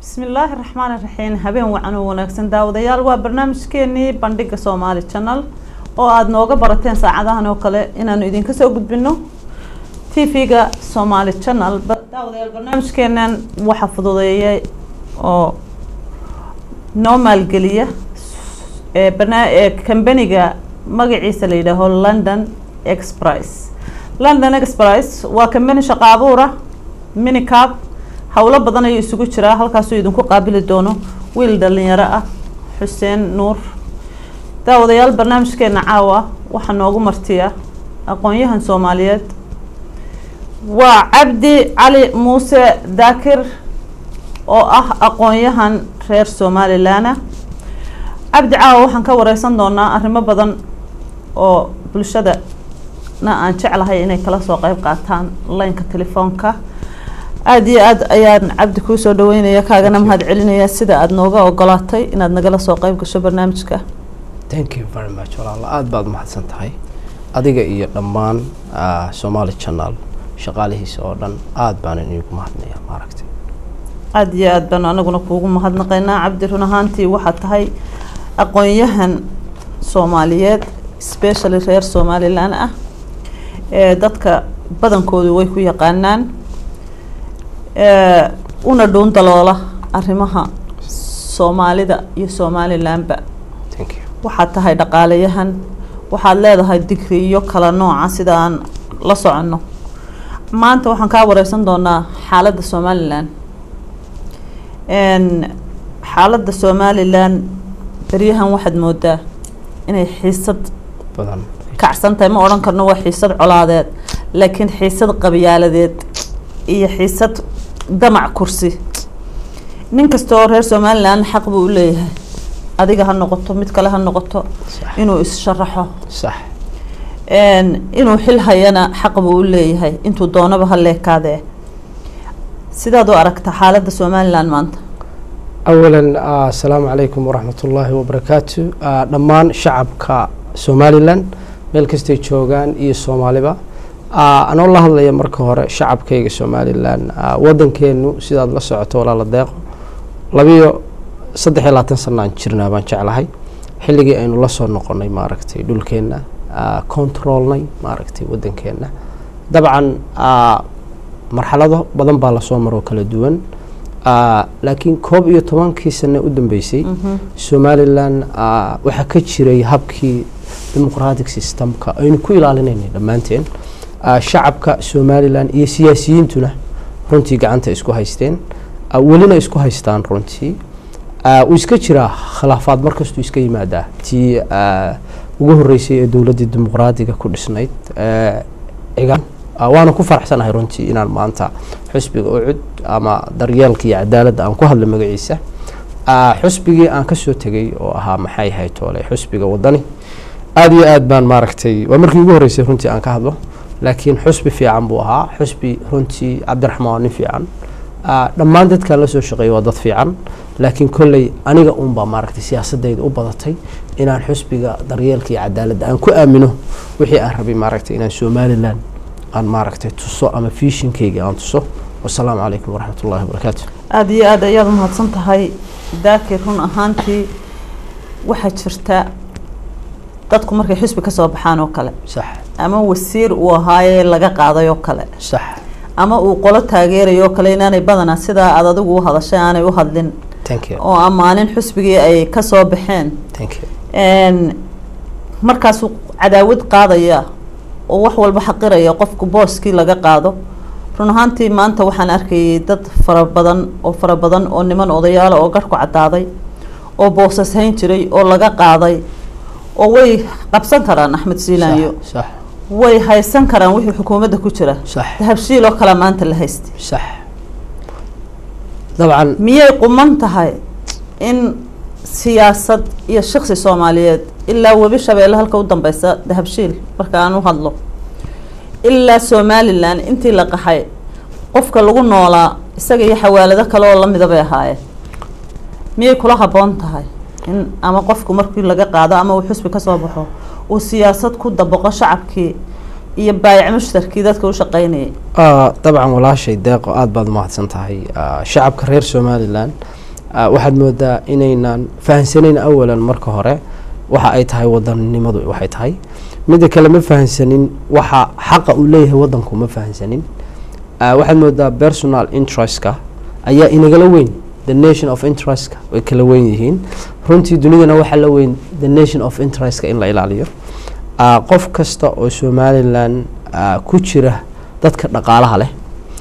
bismillaahi raxmaan iraxiim habeen wacan oo wanaagsan daawadayaal waa barnaamijkeenii bandhiga soomaali channel oo aada nooga barateen saacadahan oo kale inaanu idinka soo gudbino t v-ga somaali channel daawadayaal barnaamijkeenan waxaa fududeeyay oo noo maalgeliya ee barna- ee kambaniga magaciisa la yidhaaho london exprice london exprice waa kambani shaqo abuura minicab howlo badan ayuu isugu jiraa halkaasuu idinku qaabili doono wiil dhalinyaro ah xuseen nuur daawadayaal barnaamijkeena caawa waxaa noogu martiya aqoon-yahan soomaaliyeed waa cabdi cali muuse daakir oo ah aqoon-yahan reer somalilan cabdi caawa waxaan ka wareysan doonaa arrimo badan oo bulshada na aan jeclahay inay kala soo qeyb qaataan laynka telefoonka aada iyo aad ayaan cabdi kuu soo dhaweynaya kaagana mahad celinaya sida aada nooga ogolaatay inaad nagala soo qeyb gasho barnaamijka thank you very much walaala aada baad umahadsan tahay adiga iyo dhammaan somaali channel shaqaalihiisa oo dhan aada baan inigu mahadnaya maaragtay aada iyo aad baanu anaguna kuugu mahadnaqaynaa cabdi run ahaantii waxaad tahay aqoon-yahan soomaaliyeed specially reer somalilan ah ee dadka badankoodu way ku yaqaanaan una dhuun daloola arrimaha soomaalida iyo somalilanba thank you waxaad tahay dhaqaalayahan waxaad leedahay digriyo kala nooca sida aan la soconno maanta waxaan kaa wareysan doonaa xaaladda somalilan xaaladda somalilan beryahan waxaad moodaa inay xiisad badan kacsan tahay ma odhan karno waa xiisad colaadeed laakiin xiisad qabyaaladeed iyo xiisad damac kursi nin kasta oo reer somalilan xaq buu u leeyahay adiga ha noqoto mid kale ha noqoto sax inuu is-sharaxo sax inuu xil hayana xaq buu u leeyahay intuu doonaba ha leekaadee sidaad u aragta xaaladda somalilan maanta awalan asalaamu calaykum waraxmat ullaahi wabarakaatu dhammaan shacabka somalilan meel kastay joogaan iyo soomaaliba anoo la hadlaya marka hore shacabkayga somalilan wadankeenu sidaad la socoto walaala deeqo labiyo saddex iyo labaatan sanaan jirnaa baan jeclahay xilligii aynu la soo noqonay maaragtay dhulkeenna controlnay maaragtay wadankeena dabcan marxalado badan baa lasoo maroo kala duwan laakiin koob iyo tobankii sane u dambeysay somalilan waxaa ka jiray habkii demoqratic systemka aynu ku ilaalinaynay dhammaanteen shacabka somalilan iyo siyaasiyiintuna runtii gacanta isku haysteen welina isku haystaan runtii uu iska jiraa khilaafaad markastuu iska yimaadaa tii ugu horeysay ee dowladdii dimuqraadiga ku dhisnayd cigaan waana ku faraxsanahay runtii inaan maanta xusbiga ucud ama daryeelka iyo cadaaladda aan ku hadlo magaciisa xusbigii aan kasoo tegay oo ahaa maxay ahayd toole xusbiga wadani aada iyo aad baan maaragtay waa markii ugu horreysay runtii aan ka hadlo laakiin xusbi fiican buu ahaa xusbi runtii cabdiraxmaan waa nin fiican dhammaan dadkaan la soo shaqeeyay waa dad fiican laakiin kolley aniga uunbaa maaragtay siyaasadayda u badatay inaan xusbiga daryeelka iyo cadaaladda aan ku aamino wixii aan rabay maaragtay inaan somalilan aan maaragtay tuso ama fiishinkayga aan tuso wasalaamu calaykum waraxmat ullahi wabarakaatu aada iyo aad ayaad umahadsan tahay daakir run ahaantii waxaa jirta dadku markay xusbi ka soo baxaan oo kale sax ama wasiir uu ahaayee laga qaaday oo kale sax ama uu qolo taageerayo oo kale inaanay badanaa sidaa aada adigu u hadashay aanay u hadlin thank you oo ammaanin xusbigii ay kasoo baxeen thank you markaasuu cadaawad qaadaya oo wax walba xaqiraya qofku booskii laga qaado run ahaantii maanta waxaan arkayay dad fara badan oo fara badan oo niman odayaala oo garhku caddaaday oo boosas hayn jiray oo laga qaaday oo way qabsan karaan axmed siilaanyo sax sax way haysan karaan wixii xukuumadda ku jira sax dahabshiil oo kale maanta la haystay sax dabcan miyay quman tahay in siyaasad iyo shaksi soomaaliyeed ilaa webi shabeelle halka u dambeysa dahabshiil marka aan u hadlo ilaa somalilan intii la qaxay qofka lagu noolaa isaga iyo xawaalado kale oo lamida bay ahaayeen miyay kula habboon tahay in ama qofku markii laga qaado ama uu xusbi kasoo baxo uu siyaasad ku dabaqo shacabkii iyo baayac mushtarkii dadka u shaqeynayay dabcan walaashay deeqo aada baad umahadsan tahay shacabka reer somalilan ah, waxaad moodaa inaynan fahansanayn awalan marka hore waxa ay tahay wadannimadu waxay tahay midda kale ma fahansanin waxa xaqa uu leeyahay wadanku ma fahansanin Ah, waxaad moodaa personal interestka ayaa inagala weyn the nation of interestka way kala weyn yihiin runtii dunidana waxaa la weyn the nation of interestka in la ilaaliyo Ah, qof kasta oo somalilan ah, ku jira dadka dhaqaalaha leh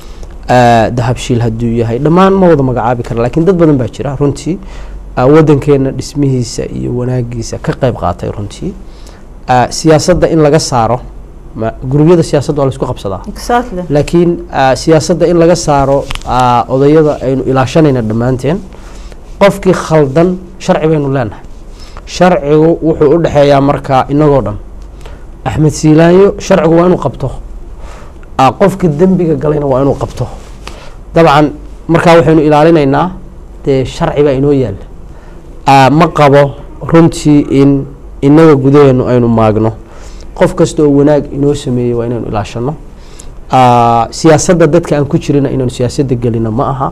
ah, dahabshiil hadduu yahay dhammaan ma wada magacaabi kara laakiin dad badan baa jira runtii ah, wadankeena dhismihiisa iyo wanaagiisa ka qayb qaatay runtii Ah, siyaasadda in laga saaro ma- gurubyada siyaasadda waa la isku qabsadaa exactly laakiin ah, siyaasadda in laga saaro ah, odayada aynu ilaashanayna dhammaanteen qofkii khaldan sharci baynu leenahay sharcigu wuxuu u dhexeeyaa markaa inagoo dhan axmed siilaanyo sharcigu waa inuu qabto ah, qofkii dembiga galayna waa inuu qabto dabcan markaa waxaynu ilaalinaynaa dee sharci baa inoo yaalla Ah, ma qabo runtii in inaga gudaheenu aynu maagno qof kasta oo wanaag inoo sameeyey waa inaynu ilaashano Ah, siyaasadda dadka aan ku jirina inaynu siyaasadda gelino ma aha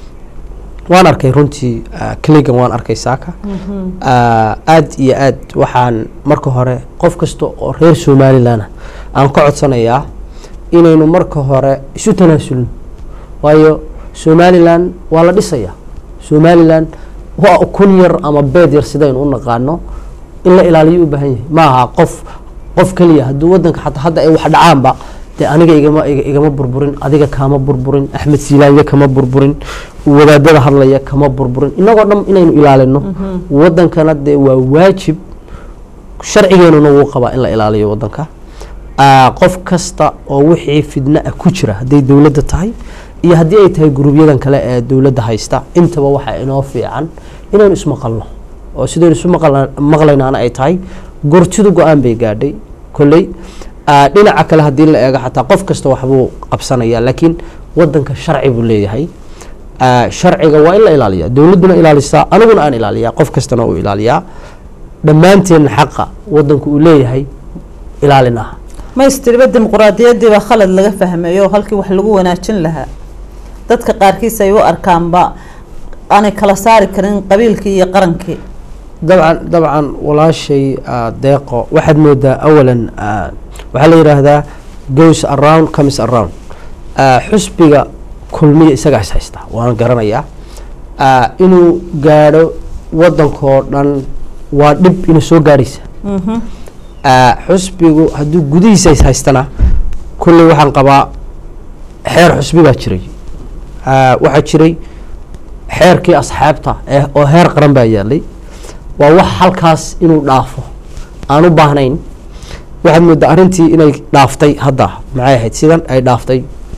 waan arkay runtii ah, kligan waan arkay saaka Ah, aad iyo aad waxaan marka hore qof kasta oo reer somalilan aan ka codsanayaa inaynu marka hore isu tanaasulno waayo somalilan waa la dhisayaa somalilan waa ukun yar ama beed yar sidaynu u naqaano in la ilaaliyo u baahan yahay ma aha qof qof keliya hadduu wadanka xataa hadda ay wax dhacaanba dee aniga igama iga- igama burburin adiga kaama burburin axmed siilaanya kama burburin wadaadada hadlaya kama burburin inagoo dhan inaynu ilaalino wadankana dee waa waajib sharcigeenuna wuu qabaa in la ilaaliyo wadanka Ah, qof kasta oo wixii fidno ah ku jira hadday dowladda tahay iyo haddii ay tahay gurubyadan kale ee dowladda haysta intaba waxaa inoo fiican inaynu ismaqalno oo sidaynu isu maqal- maqlaynaana ay tahay gortidu go-aan bay gaadhay kolley Ah, dhinaca kale haddii la eego xataa qof kasta waxbuu qabsanaya laakiin wadanka sharci buu leeyahay Ah, sharciga waa in la ilaaliyaa dowladduna ilaalisaa aniguna aan ilaaliyaa qof kastana uu ilaaliyaa dhammaanteen xaqa wadanku uu leeyahay ilaalin ah ma istiriba dimuquraadiyaddii baa khalad laga fahmeeyo halkii wax lagu wanaajin lahaa dadka qaarkiis ay u arkaanba aanay kala saari karin qabiilkii iyo qarankii dabcan dabcan walaashay ah, deeqo waxaad moodaa awalan ah, waxaa la yidhaahdaa goes around comes around Ah, xusbiga kulmiya isagaa is haysta waan garanayaa Ah, inuu gaadho wadankoo dhan waa dhib inuu soo gaadhaysa Mhm. Ah, xusbigu hadduu gudihiisa is haystana kulley waxaan qabaa xeer xusbi baa jiray Ah, waxaa jiray xeerkii asxaabta ee oo heer qaran baa yaalay waa wax halkaas inuu dhaafo aan u baahnayn waxaad moodaa arrintii inay dhaaftay hadda maxay ahayd sidan ay dhaaftay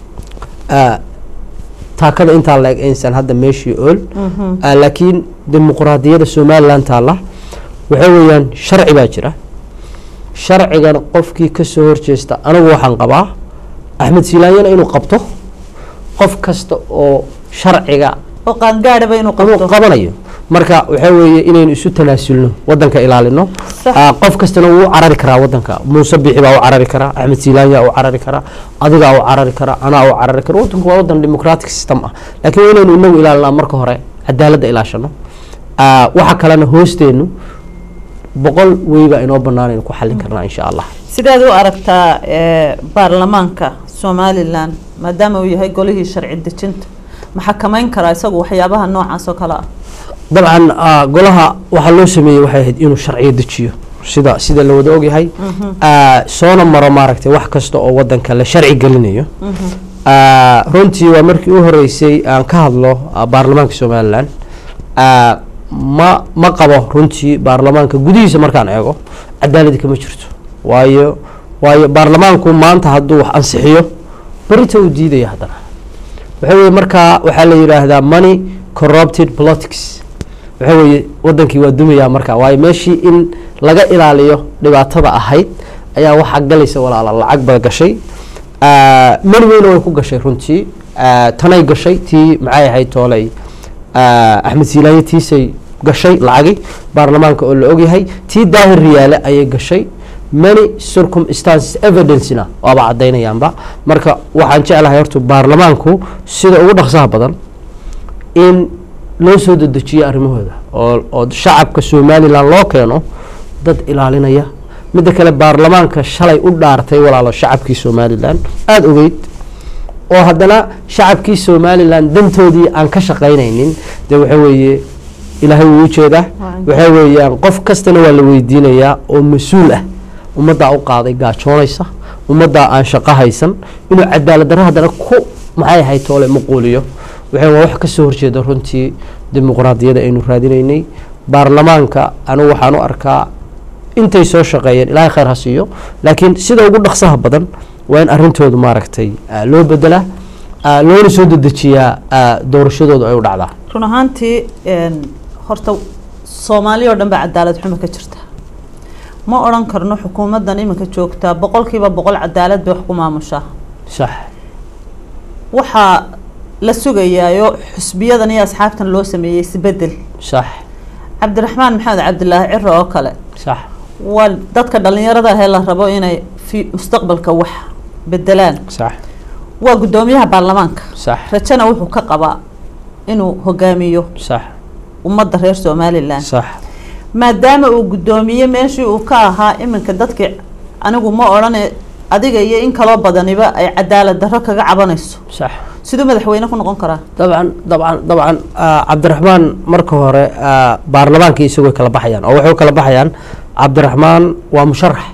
Ah, taakada intaa la eg aysan hadda meeshii ool Mhm. Ah, laakiin dimuquraadiyadda somalilan taalla waxa weeyaan sharci baa jira sharcigan qofkii ka soo horjeesta anigu waxaan qabaa axmed silaanyana inuu qabto qof kasta oo sharciga oo qaangaadhaba inuu inuu qabto qabanayo marka waxaa weeye inaynu isu tanaasulno wadanka ilaalino Sax. Ah, qof kastana wuu u carari karaa wadanka muuse bixi baa u carari karaa axmed silaanya u carari karaa adigaa u carari karaa anaa u carari kara wadanku waa wadan democratic system ah laakiin waa inaynu inagu ilaalinaa marka hore cadaaladda ilaashano Ah, waxa kalena hoosteenu boqol weyba inoo banaan aynu ku xallin karnaa insha allah sideed u aragtaa ee, baarlamaanka somalilan maadaama uu yahay golihii sharci dejinta ma xakameyn karaa isagu waxyaabaha noocaas oo kale ah dabcan ah, golaha waxaa loo sameeyey waxay ahayd inuu sharciyo dejiyo sida sida la wada ogyahay Ah, soona maro maaragtay wax kasta oo wadanka la sharci gelinayo Ah, runtii waa markii u horeysay aan ka hadlo ah, baarlamaanka somalilan Ah, ma ma qabo runtii baarlamaanka gudihiisa markaan eego cadaaladi kama jirto waayo waayo baarlamaanku maanta hadduu wax ansixiyo berita uu diidaya haddana waxa weye markaa waxaa la yidhaahdaa money corrupted politics waxa weeye wadankii waa dumayaa markaa waayo meeshii in laga ilaaliyo dhibaatada ahayd ayaa waxaa galaysa walaala lacag baa gashay Ah, mari weyna way ku gashay runtii Ah, tanay gashay tii maxay ahayd tooley Ah, axmed siilaaye tiisay gashay lacagi baarlamaanka oo la ogyahay tii daahir riyaale ayay gashay many circumstances evidencena waaba cadaynayaanba marka waxaan jeclahay horta baarlamaanku sida ugu dhaqsaha badan in loo soo dedejiyo arrimahooda oo oo shacabka somalilan loo keeno dad ilaalinaya midda kale baarlamaanka shalay u dhaartay walaalo shacabkii somalilan aada ogeyd oo haddana shacabkii somalilan dantoodii aan ka shaqaynaynin dee waxa weeye ilaahay wuu ujeedaa waxa weeyaan qof kastana waa la weydiinayaa oo mas-uul ah ummaddaa u qaaday gaajoonaysa ummaddaa aan shaqo haysan inuu cadaalad darro haddana ku maxay ahayd toole maquuliyo waxa waa wax kasoo horjeeda runtii dimuqraadiyada aynu raadinaynay baarlamaanka anigu waxaan u arkaa intay soo shaqeeyeen ilaahay khayr ha siiyo laakiin sida ugu dhaqsaha badan waa in arrintoodu maaragtay ah, loo bedelaa ah, loona soo dedejiyaa ah, doorashadoodu ay u dhacdaa run ahaantii een, horta soomaaliya oo dhan baa cadaalad xumo ka jirta ma odhan karno xukuumaddan iminka joogtaa boqolkiiba boqol cadaalad bay wax ku maamushaa sax waxaa la sugayaayo xusbiyadan iyo asxaabtan loo sameeyey isbedel sax cabdiraxmaan maxamed cabdilaahi ciro oo kale sax waa dadka dhalinyarada ahee la rabo inay fi mustaqbalka wax bedelaan sax waa guddoomiyaha baarlamaanka sax rajana wuxuu ka qabaa inuu hogaamiyo sax ummadda reer somalilan sax maadaama uu guddoomiye meeshii uu ka ahaa iminka dadkii anigu ma odhane adiga iyo in kaloo badaniba ay cadaalad darro kaga cabanayso sax siduu madaxweyne ku noqon karaa dabcan dabcan dabcan ah, cabdiraxmaan marka hore ah, baarlamaankii isagoo kala baxayaan oo waxay u kala baxayaan cabdiraxmaan waa musharax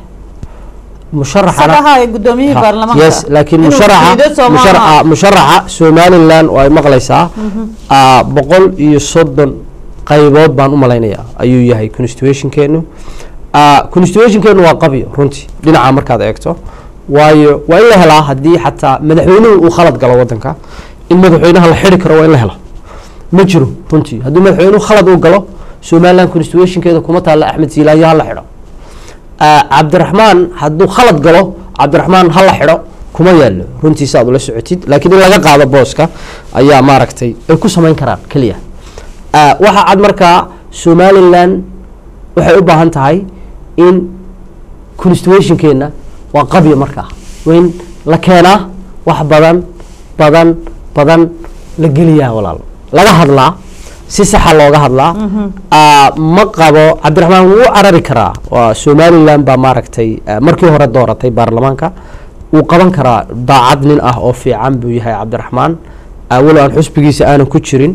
musharaxana sagaha guddoomiyihii Ha, baarlamaanka yes laakiin inuu musharaxa diido soo maaha. musharaxa musharaxa somalilan oo ay maqlaysaa ah, boqol iyo soddon qaybood baan u malaynayaa ayuu yahay constitutionkeenu Ah, constitutionkeenu waa qabyo runtii dhinaca markaad eegto waayo waa in la helaa haddii xataa madaxweynuhu uu khalad galo wadanka in madaxweynaha la xiri karo waa in la helo ma jiro runtii haddii madaxweynuhu khalad uu galo somalilan constitutionkeeda kuma taalla axmed siilaayo ha la xidho Ah, cabdiraxmaan hadduu khalad galo cabdiraxmaan ha la xidho kuma yaalo runtiisa aad ula socotid laakiin in laga qaado booska ayaa maaragtay ay ku samayn karaan keliya Ah, waxaa cad markaa somalilan waxay u baahan tahay in constitutionkeena waa qabyo markaa waa in la keenaa wax badan badan badan la geliyaa walaal laga hadlaa si saxa looga hadlaa Ah, ma qabo cabdiraxmaan wuu u carari karaa waa somalilan baa maaragtay ah, markii hore dooratay baarlamaanka wuu qaban karaa daacad nin ah oo fiican buu yahay cabdiraxmaan Ah, walow aan xusbigiisa aanan ku jirin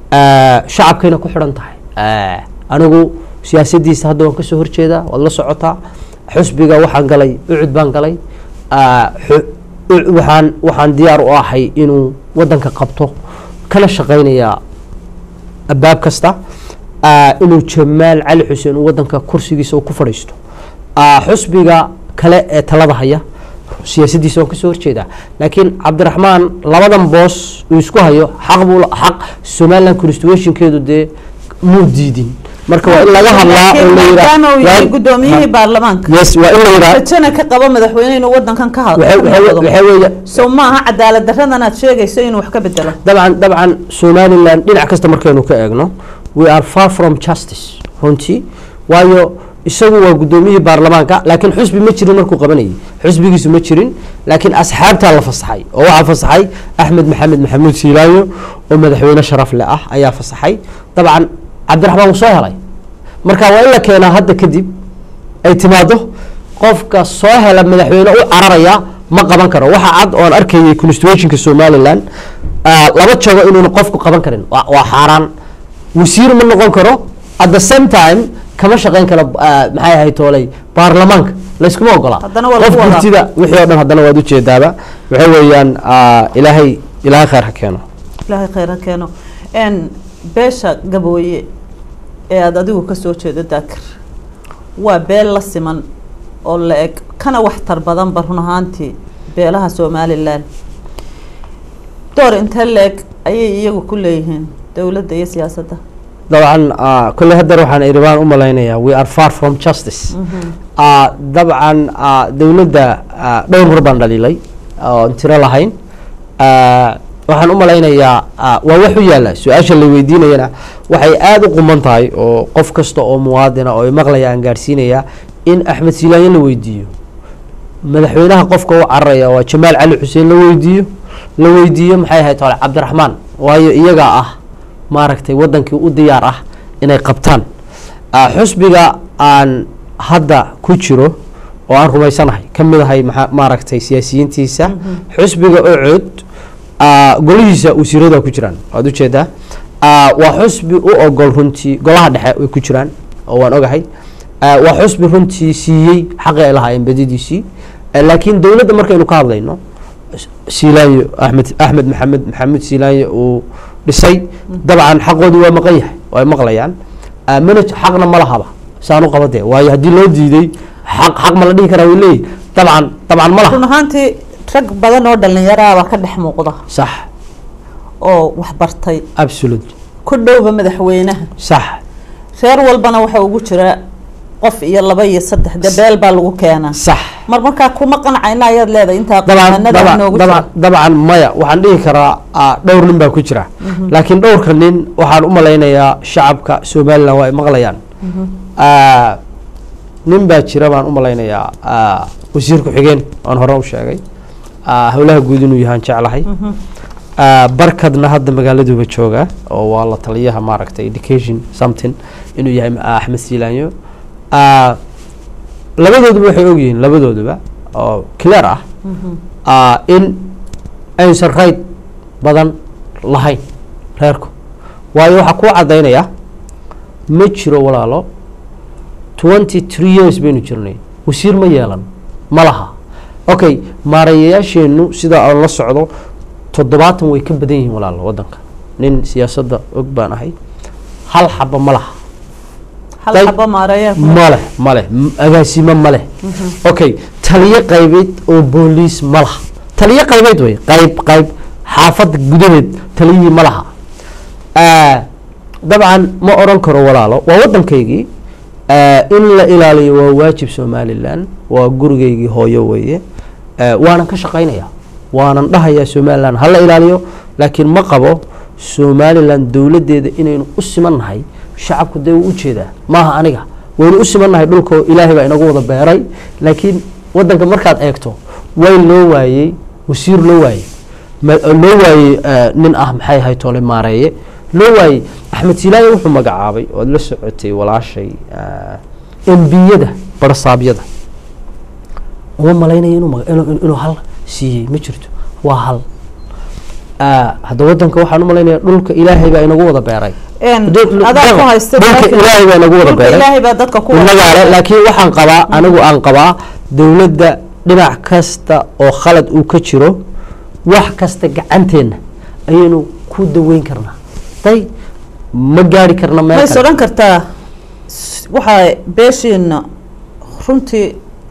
Ah, shacabkayna ku xidhan tahay Ah, anigu siyaasadiisa hadda waan kasoo horjeedaa waad la socotaa xusbiga waxaan galay ucud baan galay Ah, xu- u- waxaan waxaan diyaar u ahay inuu wadanka qabto kana shaqaynayaa albaab kasta ah, inuu jamaal cali xuseen uu wadanka kursigiisa uu ku fadhiisto Ah, xusbiga kale ee talada haya siyaasadiisa waan kasoo horjeedaa laakiin cabdiraxmaan labadan boos uu isku hayo xaq buu la- xaq somaliland constitutionkeedu dee muu diidin marka waa in laga hadlaa oo la maadaama uu yahay yidhaa guddoomiyihii baarlamaanka yes waa in la yidhaa rajana ka qabo madaxweyne inuu wadankan ka waxay- waxay hadlo waxay weeye sow maaha cadaalad darradan aad sheegayso inuu wax ka bedelo dabcan dabcan somaliland dhinac kasta markaynu ka eegno we are far from justice runtii waayo isagu waa guddoomiyihii baarlamaanka laakiin xusbi ma jirin markuu qabanayay xusbigiisu ma jirin laakiin asxaabtaa la fasaxay oo waxaa fasaxay axmed maxamed maxamuud siilaayo oo madaxweyne sharaf le ah ayaa fasaxay dabcan cabdiraxmaan wuu soo helay marka waa in la keenaa hadda kadib ay timaado qofka soo hela madaxweyne u cararaya ma qaban karo waxa cad oon arkayay constitutionka somaliland ah, laba jago inuuna qofku qaban karin waa waa xaaraan wasiir ma noqon karo at the same time kama shaqeyn karo ah, maxay ahayd tooley baarlamaanka layskuma ogola Haddana waa qof lagu wadaa. gurtida wixii oo dhan haddana waad ujeedaaba waxay weeyaan ah, ilaahay ilaahay khayr ha keeno ilaahay khayr ha keeno n beesha gabooye ee aada adigu kasoo jeedo daakir waa beel la siman oo la eg kana waxtar badanba run ahaantii beelaha somalilan door intee la eg ayay iyagu ku leeyihiin dowladda iyo siyaasadda dabcan ah, kolley haddana waxaan iribaan u malaynayaa we are far from justice Ah, dabcan ah, dowladda ah, dhowr mar baan dhaliilay oon tiro lahayn Ah, waxaan u malaynayaa ah, waa wax u yaalla su-aasha la weydiinayana waxay aada u quman tahay oo qof kasta oo muwaadina oo maqlaya aan gaadhsiinaya in axmed siilaayo la weydiiyo madaxweynaha qofka u cararaya waa jamaal cali xuseen la weydiiyo la weydiiyo maxay ahayd hore cabdiraxmaan waayo iyagaa ah maaragtay wadankii u diyaar ah inay qabtaan Ah, xusbiga aan hadda ku jiro oo aan rumaysanahay ka mid ahay maxaa- maaragtay siyaasiyiintiisa xusbiga ocod ah, golihiisa wasiirada ku jiraan waad ujeedaa Ah, waa xusbi u ogol runtii golaha dhexe way ku jiraan oo waan ogahay Ah, waa xusbi runtii siiyey xaqi ay lahaayeen badidiisii Eh, laakiin dowladda markaynu ka hadlayno siilaanyo axmed axmed maxamed maxamed siilaanyo uu dhisay dabcan xaqoodii waa maqan yahay way maqlayaan Ah, mana xaqna ma lahaba saan u qabadee waayo haddii loo diiday xaq xaq ma la dhihi karaa way leeyihi dabcan dabcan ma laha run ahaantii rag badan oo dhallinyaraha baa ka dhex muuqda sax oo wax bartay absolute ku dhowba madaxweynaha sax reer walbana waxa ugu jira qof iyo laba iyo saddex debeel baa lagu keenaa sax mar markaa kuma qancayna ayaad leedahay intaa dabcan qaamanada dabcan noogu jira dabcan dabcan maya waxaan dhihi karaa ah, dhowr nin baa ku jira laakiin dhowrka nin waxaan u malaynayaa shacabka somalilan waa ay maqlayaan Ah, nin baa jira baan u malaynayaa ah, wasiir ku-xigeen aan hore u sheegay Ah, howlaha guud inuu yahaan jeclahay Ah, barkadna hadda magaaladuba jooga oo waa la taliyaha maaragtay education something inuu yahay ah, axmed siilaanyo Ah, labadooduba waxay ogyihiin labadooduba oo clear ah ah, in aysan rayd badan lahayn reerku waayo waxaa kuu caddaynaya ma jiro walaalo twenty three years baynu jirnay wasiir ma yeelan ma laha okay maarayayaasheennu sida aan la socdo toddobaatan way ka badan yihiin walaalo waddanka nin siyaasadda og baan ahay hal xaba ma laha hal Dayb- xabo maareeya maleh maleh m- agaasimo maleh okay taliyo qaybeed oo booliis ma laha taliyo qaybeed wey qayb qayb xaafadda gudaheed taliyihii ma laha Ah, dabcan ma oran karo walaalo waa waddankaygii Ah, in la ilaaliyo waa waajib somalilan waa gurigaygii hooyo weeye Ah, waanan ka shaqaynaya waanan dhahayaa somalilan ha la ilaaliyo laakiin ma qabo somalilan dowladdeeda inaynu u simannahay shacabku dee wuu ujeedaa maaha aniga waynu u simannahay dhulka oo ilaahay baa inagu wada beeray laakiin waddanka markaad eegto way loo waayey wasiir loo waayey ma- loo waayey eh, nin ah maxay ahay tole maareeye loo waayey axmed silaaye wuxuu magacaabay oad la socotay walaashay embiyada barsaabyada uma malaynayo inuu maga- inuu- inuu hal siiyey ma jirto waa hal Ah, hadda waddanka waxaan u malaynaya dhulka ilaahay baa inagu wada beeray Een, Dul- adaa ku dhulka- haysta dhulka meesha- ilaahay baa inagu wada dhulka beeray ilaahay baa dadka ku inagaale laakiin waxaan qabaa anigu aan qabaa dowladda dhinac kasta oo khalad uu ka jiro wax kasta gacanteenna ayaynu ku daweyn karnaa day ma gaari karna meel mays kale odhan kartaa s- waxaa beeshiina runtii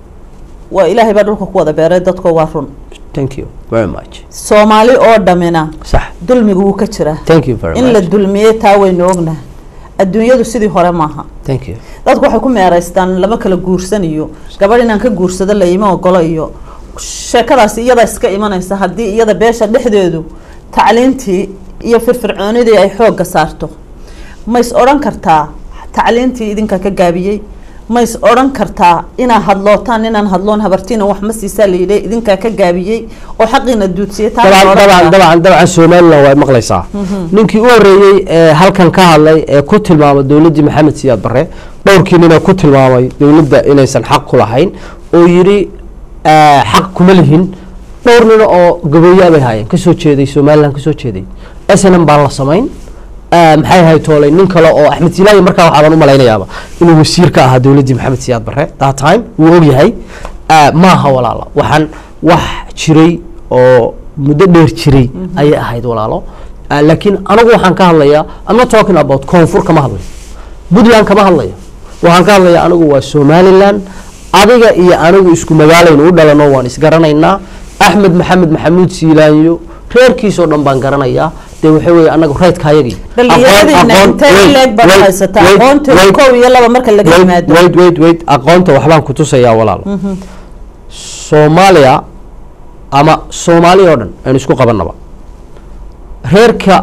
waa ilaahay baa dhulka ku wada beeray dadko waa run thank you very much soomaali oo dhamina sax dulmigu wuu ka jiraa thank you very in la much dulmiyey taa waynu ognahay adduunyadu sidii hore maaha thank you dadku waxay ku meeraystaan lama kala guursan iyo gabadh inaan ka guursado la ima ogolo iyo sheekadaasi iyada iska imanaysa haddii iyada beesha dhexdeedu tacliintii iyo firfircoonidii ay xoogga saarto mays odhan kartaa tacliintii idinka ka gaabiyey mays odhan kartaa inaa hadlootaan inaan hadloon habartiina wax ma siisaa la yidhi idinkaa ka gaabiyey oo xaqiina duudsiyey taa ma dabcan odhan dabcan karaa. dabcan dabcan somalilan waa maqlaysaa ninkii u horeeyey ee halkan ka hadlay ee ku tilmaamay dowladdii maxamed siyaad barre dhowrkii nina ku tilmaamay dowladda inaysan xaq ku lahayn oo yidhi eh, xaq kuma lihin dhowr nina oo gabeeyaa bay haayeen kasoo jeeday somalilan kasoo jeeday snm baan la samayn Eh, maxay ahay toolay nin kale oo axmed silaayi markaa waxaaban u malaynayaaba inuu wasiir ka ahaa dowladdii maxamed siyaad barre that time wuu ogyahay Eh, maaha walaalo waxaan wax jiray oo muddo dheer jiray ayay ahayd walaalo Eh, laakiin anigu waxaan ka hadlayaa I'm not talking about koonfur kama hadlayo puntland kama hadlayo waxaan ka hadlayaa anigu waa somaliland adiga iyo anigu isku magaalaynu u dhalano waan isgaranaynaa axmed maxamed maxamuud siilaanyo reerkiisoo dhan baan garanayaa dee waxa weeye anagu raydkaayagii dhalinyaradiina intee leeg baad haysataa aqoonta kow iyo laba marka laga yimaado wait wait wait aqoonta waxbaan ku tusayaa walaalo soomaaliya ama soomaaliya oo dhan aynu isku qabanaba reerka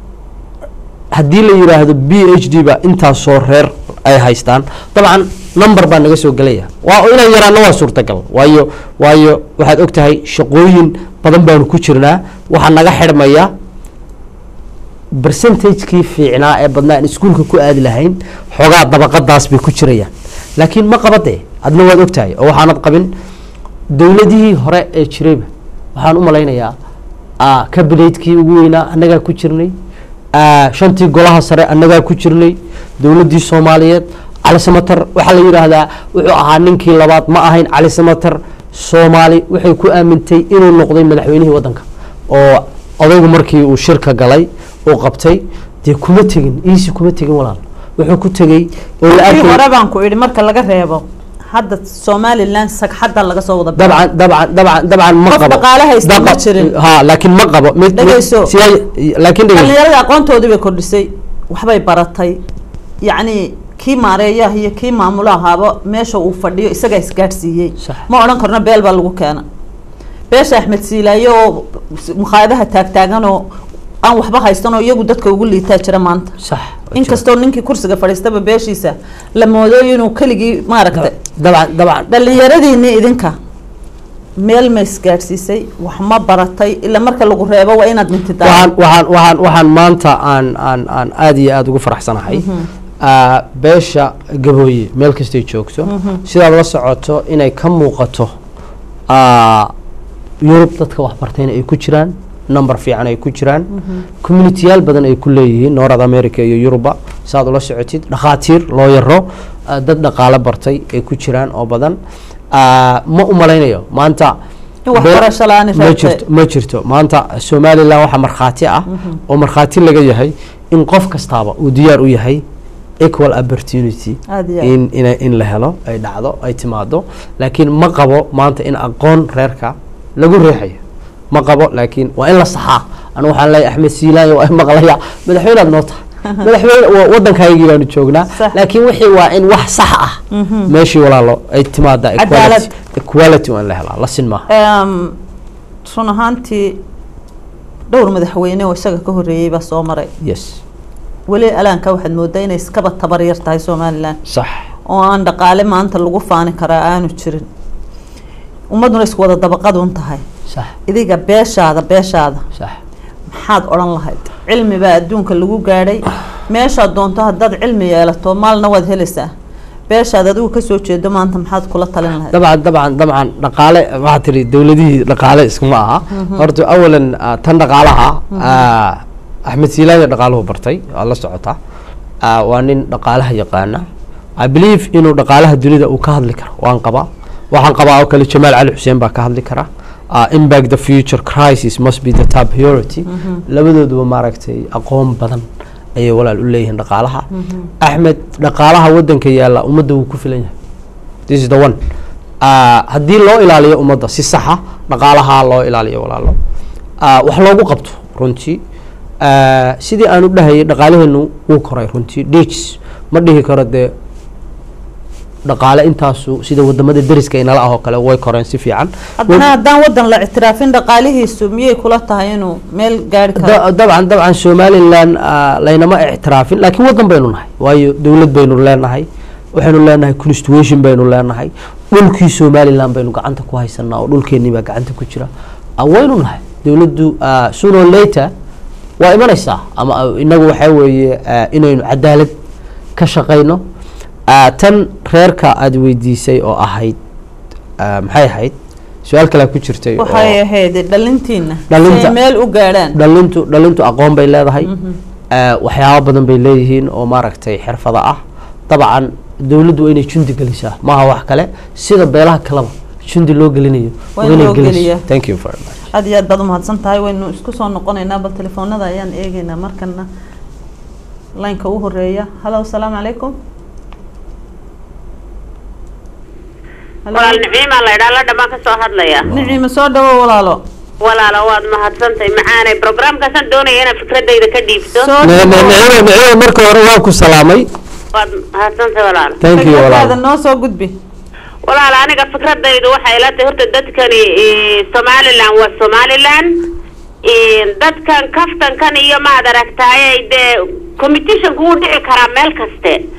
haddii la yidhaahdo b h d ba intaasoo reer ay haystaan dabcan number baa naga soo gelaya waa inaan yaraano waa suurtagal waayo waayo waxaad og tahay shaqooyin badan baanu ku jirnaa waxaa naga xidhmaya percentagekii fiicnaa ee badnaa aan iskuulka ku aadi lahayn xoogaa dabaqadaas bay ku jirayaan laakiin ma qabadee adna waad ogtahay oo waxaanad qabin dowladihii hore ee jirayba waxaan u malaynayaa kabineydkii ugu weynaa annagaa ku jirnay shantii golaha sare annagaa ku jirnay dowladdii soomaaliyeed cali samater waxaa la yidhaahdaa wuxuu ahaa ninkii labaad ma ahayn cali samater soomaali waxay ku aamintay inuu noqday madaxweynihii waddanka oo odaygu markii uu shirka galay uu qabtay dee kuma tegin iisi kuma tegin walaal wuxuu ku tegey oo la kii arkay hore baan ku idhi marka laga reebo hadda somaliland sagxadda laga soo wada dabcan dabcan dabcan dabcan ma Qof qabo dhaqaale haysta ma Daqa- jirin. ha laakiin ma qabo mid mid- Dhegeyso. siyaa- laakiin dhegeyso dhalinyarada aqoontoodii bay kordhisay waxbay baratay yacni kii maareeyaha iyo kii maamulo ahaaba meesha uu fadhiyo isagaa isgaadhsiiyey Sax. ma odhan karno beel baa lagu keena beesha axmed siilaayo oo mukhaayadaha taagtaagan oo aan waxba haysan oo iyagu dadka ugu liitaa jira maanta sax inkastoo ninkii kursiga fadhiistaba beeshiisa la moodo inuu keligii maaragtay dabcan dabcan dhalinyaradiinii idinka meel ma isgaadhsiisay wax ma baratay ila marka lagu reebo waa inaad mintidaa waxaan waxaan waxaan waxaan maanta aan aan aan aada iyo aada ugu faraxsanahay Ah, beesha gabooye meel kastay joogto sidaad la socoto inay ka muuqato ah, yurub dadka waxbartayna ay ku jiraan number fiican ay ku jiraan communitiyaal badan ay ku leeyihiin north america iyo yuruba saad ula socotid dhakhaatiir loo yaro ah, dad dhaqaale bartay ay ku jiraan oo badan Ah, ma u malaynayo maanta In waxbarasho la'aani ma reebtay. jirto ma jirto maanta somalilan waxaa markhaati ah oo markhaati laga yahay in qof kastaaba uu diyaar u yahay equal opportunity Aad iyo aad. in in in la helo ay dhacdo ay timaado laakiin ma qabo maanta in aqoon reerka lagu reexayo ma qabo laakiin waa in la saxaa anu waxaan leeyahay axmed siilaanya waa maqlaya madaxweynaad noo tahay madaxweyne wa- waddankaygii baanu joognaa Sax. laakiin wixii waa in wax sax ah meeshii walaalo ay timaada Cadaalad. equality equality waa in la helaa la sin maaha Em, run ahaantii dhowr madaxweyne oo isaga ka horreeyey baa soo maray yes weli alaanka waxaad moodaa inay iskaba tabar yar tahay somalilan sax oo aan dhaqaale maanta lagu faani karaa aanu jirin ummadduna isku wada dabaqadun tahay sax idiga beeshaada beeshaada sax maxaad odhan lahayd cilmi baa adduunka lagu gaadhay meeshaad doonto haddaad cilmi yeelato maalna waad helaysaa beeshaad adigu kasoo jeedo maanta maxaad kula talin lahayd dabcan dabcan dabcan dhaqaale waxaa tiri dowladihii dhaqaale iskuma aha horta awalan ah, tan dhaqaalaha ah, axmed siilaanya dhaqaaluhu bartay waa la socotaa Ah, waa nin dhaqaalaha yaqaana i believe inuu dhaqaalaha dunida uu ka hadli karo waan qabaa waxaan qabaa oo kale jamaal cali xuseen baa ka hadli kara Ah, impact the future crisis must be the top priority labadooduba maaragtay aqoon badan ayay walaal u leeyihiin dhaqaalaha axmed dhaqaalaha wadanka yaalla ummadda wuu ku filan yahay this is the one Ah, haddii loo ilaaliyo ummadda si saxa dhaqaalaha loo ilaaliyo walaalo Ah, wax loogu qabto runtii Ah, sidii aan u dhahayay dhaqaalaheenu wuu koray runtii dhigs ma dhihi karo dee dhaqaale intaasu sida wadamada deriska inala ah oo kale way koreen si fiican haddana haddaan waddan la ictiraafin dhaqaalihiisu miyay kula tahay inuu meel gaari karo Da- dabcan dabcan somalilan ah, laynama ictiraafin laakiin wadan baynu nahay waayo dowlad baynu leenahay waxaynu leenahay constitution baynu leenahay dhulkii somalilan baynu gacanta ku haysanaa oo dhulkeenii baa gacanta ku jira Ah, waynu nahay dowladdu ah, sooner or later waa imanaysaa ama ah, inagu waxaa weeye ah, inaynu cadaalad ka shaqayno Ah, tan reerka aada weydiisay oo ahayd ah, maxay ahayd su-aal kalea ku jirtay oo- waxay ahayd dhalintiina si Dhalinta. ay meel u gaadhaan dhalintu dhalintu aqoon bay leedahay Eh, waxyaabo badan bay leeyihiin oo maaragtay xirfada ah dabcan dowladdu waa inay jundi gelisaa maaha wax kale sida beelaha kaleba jundi loo gelinayo Waa waa in inay loo geliso. geliyaa. thank you very much aad iyo aad baad umahadsan tahay waynu isku soo noqonaynaa bal telefoonada ayaan eegeynaa markana laynka u horeeya hallo asalaamu calaykum Hello? walaal niciimaa la idhaa la dhamaan ka soo hadlaya niciima soo dhawo walaalo walaalo waad mahadsantahay macaanay programkaasaan doonaya inaad fikradayda ka dhiibto soo Ne- ne- dhawo nicimo nicimo marka hore waan ku salaamay waad mahadsantahay walaalo thank you fikradaada walaal noo soo gudbi walaal aniga fikradaydu waxay ila tahay horta dadkani eh, somaliland waa somaliland Eh, dadkan kaftankan iyo maad aragtaaye dee competitionku wuu dhici karaa meel kaste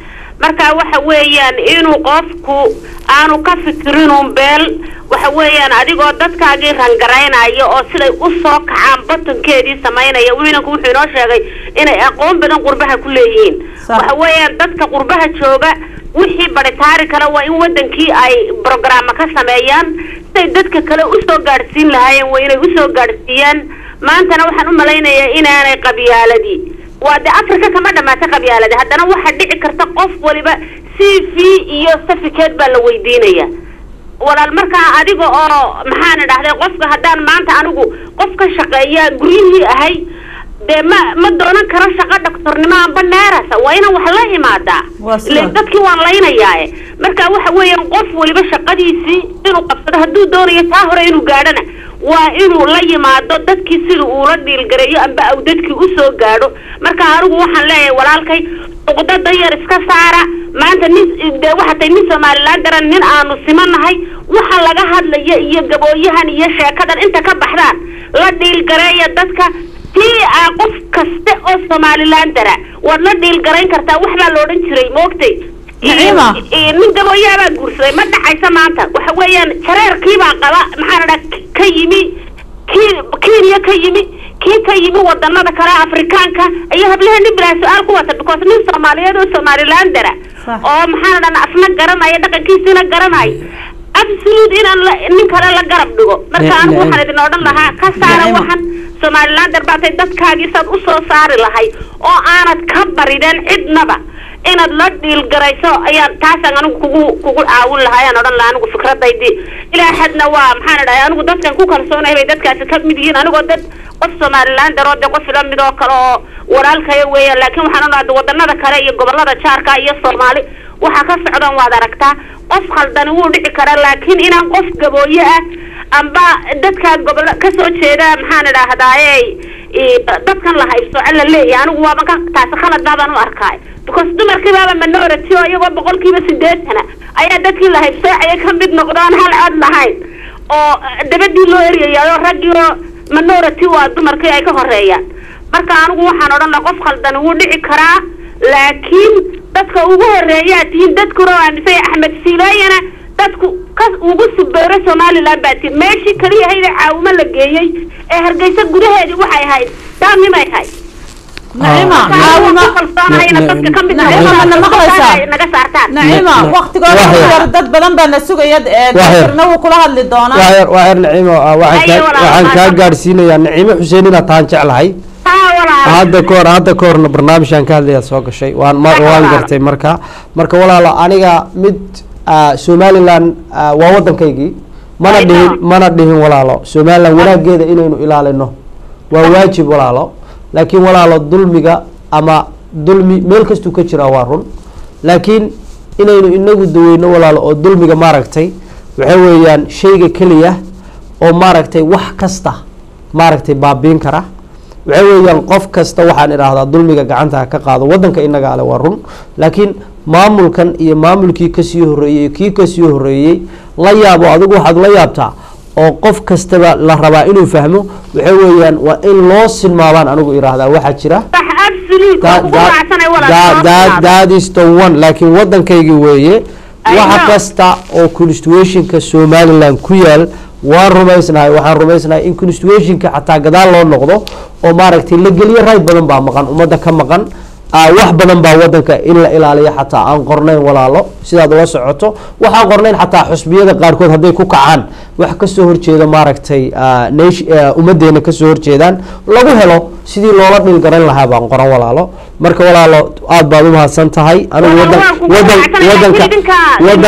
marka waxa weeyaan inuu qofku aanu ka fikirinun beel waxa weeyaan adigoo dadkaagii rangaraynaya oo siday u soo kacaan batankeedii samaynaya wiinanku wuxuu inoo sheegay inay aqoon badan qurbaha ku leeyihiin Sax. waxa weeyaan dadka qurbaha jooga wixii baritaari kale waa in wadankii ay brogramma ka sameeyaan siday dadka kale usoo gaadhsiin lahaayeen waa inay usoo gaadhsiiyaan maantana waxaan u malaynayaa inaanay qabyaaladii waa de africa kama dhamaata qabyaaladi haddana waxaa dhici karta qof waliba c v iyo certificate baa la weydiinaya walaal markaa adiga oo maxaan idhahday qofka haddaan maanta anigu qof ka shaqeeya guryihii ahay dee ma ma doonan karo shaqo dhaktornimo amba neerasa waa inaan wax la imaadaa Waa sida. ileen dadkii waan laynayaae marka waxa weeyaan qof waliba shaqadiisii inuu qabsado hadduu doonayo taa hore inuu gaadhana waa inuu la yimaado dadkii sida uula dhiilgareeyo amba aw dadkii usoo gaadho marka anigu waxaan leeyahay walaalkay uqdada yar iska saara maanta nin dee waxa tay nin somalilan daran nin aanu simanahay waxa laga hadlaya iyo gabooyahan iyo sheekadan inta ka baxdaan la dhiilgareeya dadka tii aa qof kaste oo somalilan dara waad la dhiilgarayn kartaa wax baa la odhan jiray maogtay Naciima. Iyo- nin gabooyaabaa guursaday ma dhacaysa maanta waxa weeyaan jareerkiibaa qaba maxaa la dhaha ka yimi kii kenya ka yimi kii ka yimi wadanada kale afrikaanka iyo hablaha nin bilaa su-aal ku wata because nin soomaaliyeed oo somalilan dara Sax. oo maxaa la dhaha afna garanaya dhaqankiisina garanaya absolute inaan la nin kale la garab dhigo marka Ne- anigu ne- waxaan idin odhan lahaa ka saara Naciima. waxan somalilan darbaatay dadkaagii saad usoo saari lahayd oo aanad ka barideen cidnaba inaad la dhiilgarayso ayaan taasaan anigu kugu kugu caawin lahaa ayaan odhan lahaa anigu fikradaydii ilaa xadna waa maxaan idhahay anigu dadkan ku kalsoonahay bay dadkaasi ka mid yihiin anigoo dad qof somalilan daroo de qof ila mid oo kale oo walaalkaya weeyaan laakiin waxaan odhahda wadanada kale iyo gobolada jaarka iyo soomaali waxaa ka socdan waad aragtaa qof khaldani wuu dhici karaa laakiin inaan qof gabooye ah amba dadka gobolo kasoo jeeda maxaan idhaahdaaye i- dadkan la haybsooco la leeyahay anigu waaba ka taasi khalad baabaan u arkaay because dumarkii baaba minority oo iyagoo boqolkiiba sideetana ayaa dadkii la haybsoocaya ka mid noqdaan hal cod lahayn oo dabadii loo eryayayo raggii oo minority waa dumarkii ay ka horeeyaan marka anigu waxaan odhan lahaa qof khaldani wuu dhici karaa laakiin dadka ugu horeeyaa tihiin dadkuna waa aaminsan yahay axmed siilaayana dadku ka ugu subeero somalilan baa tihiin meeshii kaliya hayda caawimo la geeyey ee hargeysa gudaheedii waxay ahayd daamimay ahayd naciima Marka anigu caawima ku kalsoonaya inaad dadka ka mid Naciima, noqotaan, mana maqlaysaa? ay naga saartaan naciima Ne- ne- waktigooda wax ku yar. yar dad badan baa na sugaya ee Wax yar. daktarna wuu kula hadli doonaa waxyar waxyar naciimo ah, waxaan Ayo, kaa- walaal, waxaan kaa walaal. gaadhsiinayaa naciimo xuseen inaad tahan jeclahay haa walaal hadda ka hor hadda ka horna barnaamijkan ka hadlayaa soo gashay waan ma- Wax waan walaal. gartay marka marka walaalo aniga mid ah, somaliland ah, waa waddankaygii mana Ay, dhihin no. mana dhihin walaalo somaliland wanaageeda inaynu ilaalino waa waajib walaalo laakiin walaalo dulmiga ama dulmi meel kastuu ka jiraa waa run laakiin inaynu inagu daweyno walaalo oo dulmiga maaragtay waxa weeyaan shayga keliya oo maaragtay wax kasta maaragtay baabiin kara waxa weeyaan qof kasta waxaan idhaahdaa dulmiga gacanta ha ka qaado wadanka inaga ale waa run laakiin maamulkan iyo maamulkii kasii horeeyey kii kasii horeeyey la yaabo adigu waxaad la yaabtaa oo qof kastaba la rabaa inuu fahmo waxa weeyaan waa in loo silmaabaan anigu idhaahdaa waxaa jira sax absolute waa That- kugu that- raacsanay walaal that- that- that is the one laakiin waddankaygii weeye I waxa know. kasta oo constitutionka somaliland ku yaal waan rumaysnahay waxaan rumaysnahay in constitutionka xataa gadaal loo noqdo oo maaragtay la geliyo rayd badan baa maqan ummadda ka maqan ah, wax badan baa wadanka in la ilaaliyo xataa aan qornayn walaalo sidaad ula socoto waxaan qornayn xataa xusbiyada qaarkood hadday ku kacaan wax kasoo horjeeda maaragtay ah, nation- ah, ummadeena kasoo horjeedaan lagu helo sidii loola dhilgaran lahaa baan qoran walaalo marka walaalo aad baad umahadsan tahay anigu wadan wadan wadanka wadan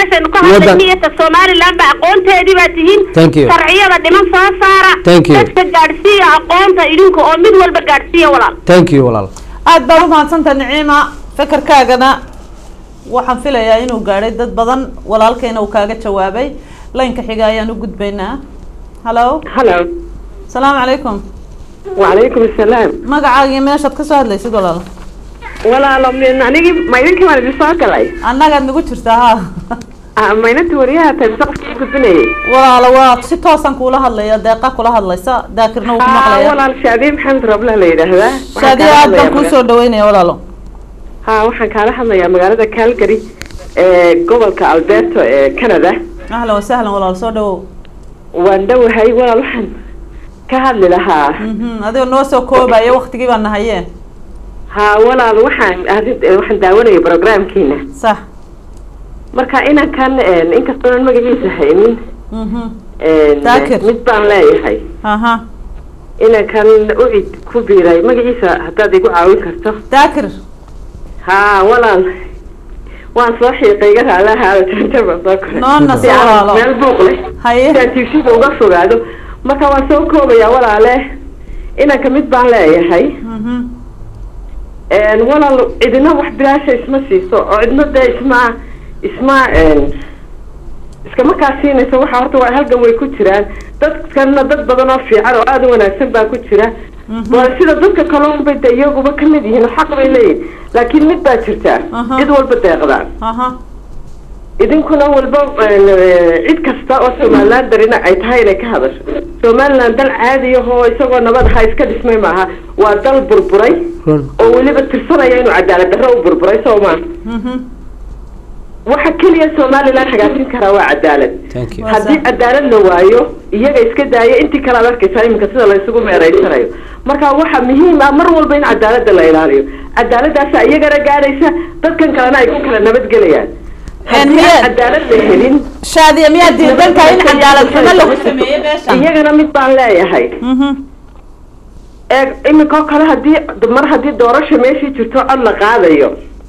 wadan niyata somaliland ba aqoonteedii baa tihiin Thank you. sharciyada dhiman soo saara Thank you. dadka gaadhsiiya aqoonta idinka oo mid walba gaadhsiiya walaal thank you walaal aad baad u mahadsantaha naciima fekerkaagana waxaan filayaa inuu gaadhay dad badan walaalkayna uu kaaga jawaabay laynka xiga ayaan u gudbaynaa hallo halo asalaamu calaykum wacalaykum asalaam magacaaga iyo meeshaad kasoo hadlaysid walaalo walaalo min anigii ma idinkii baan idin soo galay annagaad nagu jirtaa ha Ah, ma inantii wariyaha tahay mise qofkii i gudbinayay walaalo waa si toosan kuula hadlaya deeqa kula hadlaysa daakirna wuu ku Ah, maqlaya walaal shaadiye maxamed roble la yidhaahdaa Waxaan shaadiya kaala aad baan hadlayaa kuu soo dhaweynaya walaalo ha waxaan kaala hadlayaa magaalada calgary ee gobolka alberto ee canada ahlan wasahlan walaal soo dhawow waan dhowahay walaal waxaan ka hadli lahaa Mhm, adigoo noo soo koobaya waktigii baa nahayee ha walaal waxaan arrin- eh, waxaan daawanaya programkiina sax marka inankan een, inkastoo aan magaciisa haynin Mhm. een, Daakir. mid baan leeyahay aha inankan ucid ku biiray magaciisa haddaad igu caawin karto daakir ha walaal waan soo xiiqay iga raalahaada janjaba soo koray Noona Si soo aan walaalo. meel buuq leh haye si aan tiifsida uga fogaado marka waan soo koobayaa walaale inanka mid baan leeyahay Mhm. een, walaal cidina wax bilaasha isma siiso oo cidna dee isma isma een, iskama kaa siinayso waxa horta waa halgan way ku jiraan dadkana dad badan oo fiican oo aada u wanaagsan baa ku jira waa sida dadka kalunba de iyaguba kamid yihiin oo xaq bay leeyihin laakiin mid baa jirtaa Aha. cid walba deeqdaan aha idinkuna walba een, eh, cid kasta oo somaliland darina ay tahay inay ka hadasho somaliland dal caadi ahoo isagoo nabad ahaa iska dhismay maaha waa dal burburay run oo weliba tirsanaya inuu cadaalad darro u burburay soo maa Mhm. waxa keliya somaliland hagaajin karaa waa cadaalad thank you Waa haddii sax. cadaalad la waayo iyaga iska daaya intii kale ad arkaysaa iminka sida la isugu meereysanayo marka waxa muhiim ah mar walba in cadaalada la ilaaliyo cadaaladaasa iyagana gaadhaysa dadkan kalena ay ku kala nabadgelayaan haddii miyaa- aan cadaalad la helin shaadiya miyaa diidan tahay in cadaalad xumo lagu sameeyey beeshan iyagana mid baan leeyahay Mhm. eeg iminka oo kale hadii mar haddii doorasha meeshii jirto cod la qaadayo